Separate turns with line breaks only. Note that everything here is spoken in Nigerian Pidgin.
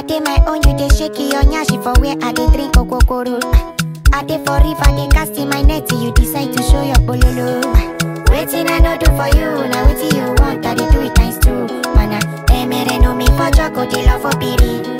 dey my own, you dey shake your nyashi for where I dey drink okokoro. I dey for river, dey cast in my net till you decide to show your bololo. Waiting I no do for you, now waiting you want, I dey do it times two. Mana, emere no me for choco, dey love for piri.